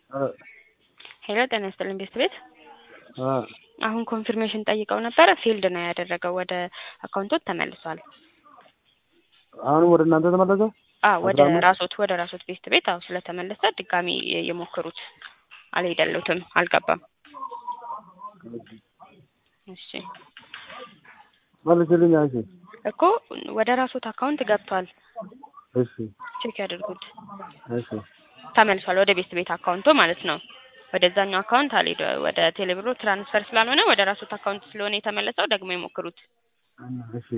ሄሎ ጤና ይስጥልኝ ቤት ቤት አ አሁን ኮንፊርሜሽን ጠይቀው ነበረ ፊልድ ነው ያደረገው ወደ አካውንቶት ተመልሷል። አሁንም ወደ እናንተ ተመለሰ? አዎ ወደ አስራ አምስት ራሶት ወደ ራሶት ቤት ቤት አዎ ስለተመለሰ ድጋሚ የሞክሩት አልሄደሉትም አልገባም። እሺ መልስልኝ። እሺ እኮ ወደ ራሶት አካውንት ገብቷል። እሺ ቼክ ያድርጉት። እሺ ተመልሷል ወደ ቤት ቤት አካውንቶ ማለት ነው። ወደዛኛው አካውንት አልሄደ ወደ ቴሌብሮ ትራንስፈር ስላልሆነ ወደ ራሶት አካውንት ስለሆነ የተመለሰው ደግሞ ይሞክሩት። እሺ